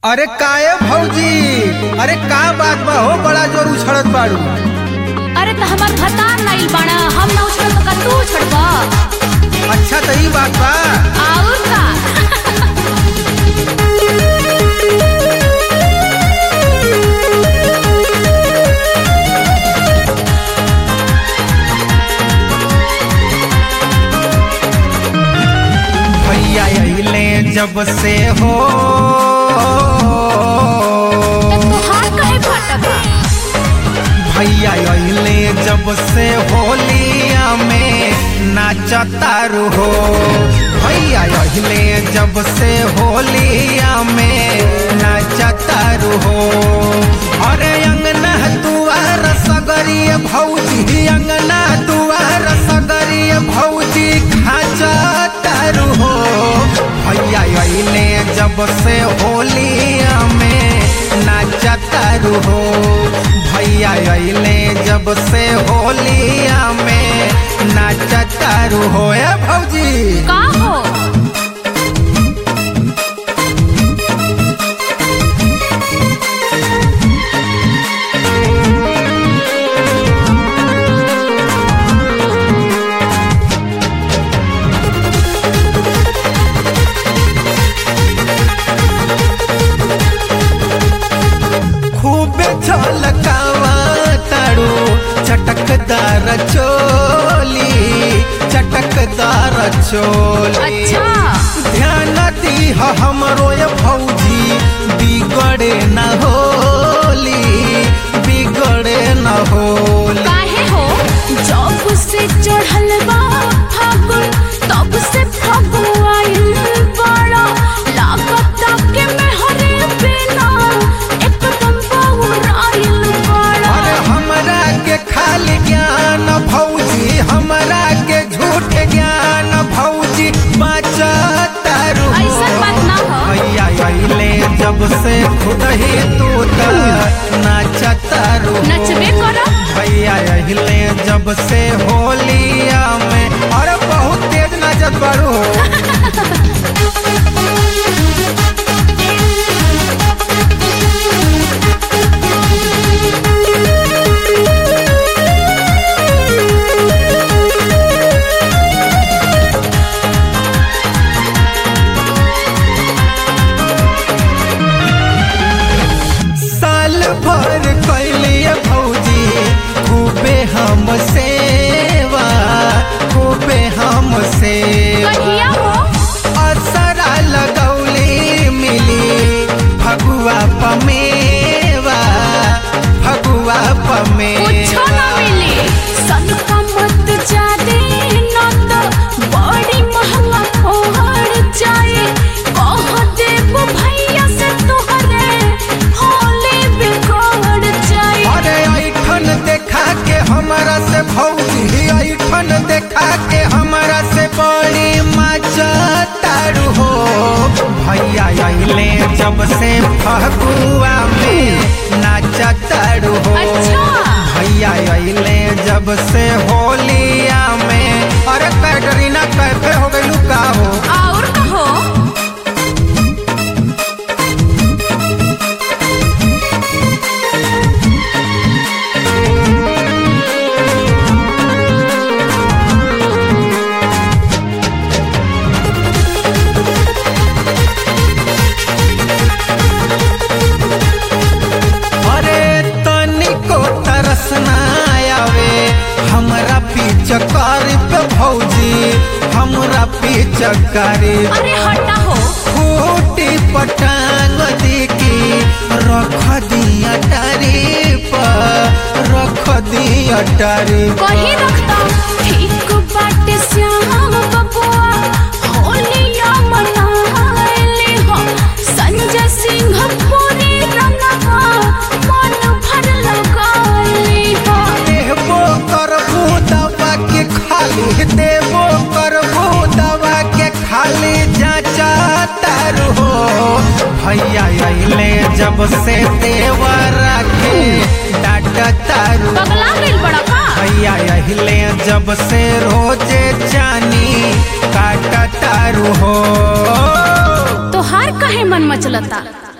अरे काहे भौजी अरे का बात बा हो बड़ा जोर उछड़त बाड़ू अरे त हमार भतार नाइल बाड़ा हम ना उछड़ तो का तू उछड़बा अच्छा तो ई बात बा और का भैया अइले जब से हो त तोहार काहे फटबा भैया अइले जब से होलिया में नाचतारू हो भैया अइले जब से होलिया में नाचतारू हो अरे अंगना दुआर सगरिय भौजी अंगना दुआर सगरिय भौजी खाचतारू हो भैया अइले जब से होलिया में नाचतारू हो भैया अइले जब से होलिया में नाचतारू हो ए भौजी का हो खूबे छलकावा तारू चटकदार चोली चटकदार चोली अच्छा ध्यान दी हमरो ये भौजी बिगड़े न होली बिगड़े न होली काहे हो जब से चढ़ल बा फागुन तब से फगुआइल बड़ा लागत के में हरे बिना एकदम बहुराइल बड़ा अरे हमरा के खाली ज्ञान भौजी हमरा के झूठ ज्ञान भौजी बचतारू ऐसन बात ना हो। भैया अइले जब से खुद ही तू त नाचतारू नचबे करा भैया अइले जब से होलिया में अरे बहुत तेज नाचत बारू साल भर कैलिए भौजी खूबे हम सेवा खूबे हम सेवा कहिया हो असरा लगौली मिली फगुआ पमेवा फगुआ कुछो ना पमेवा मिली सन का मत जादे न तो बड़ी महंगा पड़ जाए कह देब भैया से तोहरे होली बिगड़ जाए अरे ऐठन देखा के हमरा से भौजी ऐठन देखा के हमरा से बड़ी मचतारू हो भैया अइले जब से फगुआ में नाचतारू हो अच्छा। भैया अइले जब से होलिया में अरे कैटरीना कैफे हो गइलू का हो और कहो अरे तनिको तरस ना आवे हमरा पिचकार पे भौजी हमरा पिचकारी अरे हटा हो फूटी पटांग दिकी रख दिया टारी पर रख दिया टारी कही रखता ठीक बाटे श्याम बबुआ होलिया मनाइली हो संजय सिंह पूरी रंगवा मन भर लगाइली हो देबो करबू दवा के खाली देबो करबू दवा के खाली जाचा तारू हो भैया अइले जब से देवरा के डाट तारू पगला गइल बड़ा का भैया अइले जब से रोजे जानी काट तारू हो तोहार काहे मन मचलता